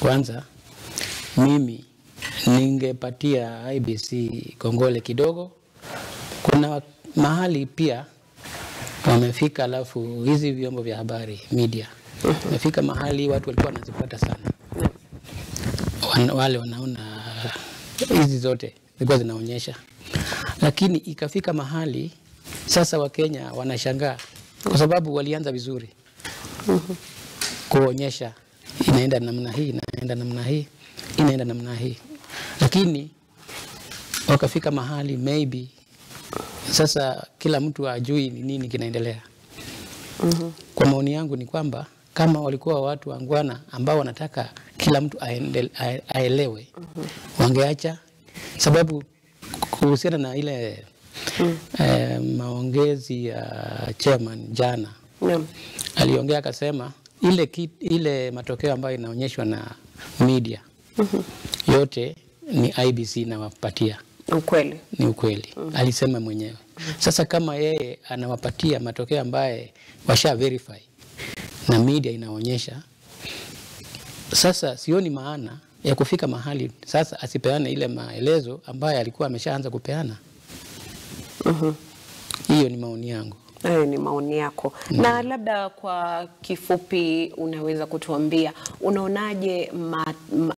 Kwanza mimi ningepatia IBC kongole kidogo. Kuna mahali pia wamefika, alafu hizi vyombo vya habari media wamefika mahali watu walikuwa wanazifuata sana, Wan, wale wanaona hizi zote zilikuwa zinaonyesha, lakini ikafika mahali sasa Wakenya wanashangaa kwa sababu walianza vizuri kuonyesha inaenda namna hii, inaenda namna hii, inaenda namna hii, lakini wakafika mahali maybe sasa kila mtu ajui ni nini kinaendelea. Kwa maoni yangu ni kwamba kama walikuwa watu wangwana ambao wanataka kila mtu aende, ae- aelewe, wangeacha sababu kuhusiana na ile eh, maongezi ya chairman jana Naam. aliongea akasema ile, ki, ile matokeo ambayo inaonyeshwa na media yote ni IBC inawapatia Ukweli. ni ukweli alisema mwenyewe. Sasa kama yeye anawapatia matokeo ambaye washa verify na media inaonyesha, sasa sioni maana ya kufika mahali sasa asipeane ile maelezo ambayo alikuwa ameshaanza kupeana. Hiyo ni maoni yangu. Hayo ni maoni yako. Na labda kwa kifupi unaweza kutuambia unaonaje ma, ma,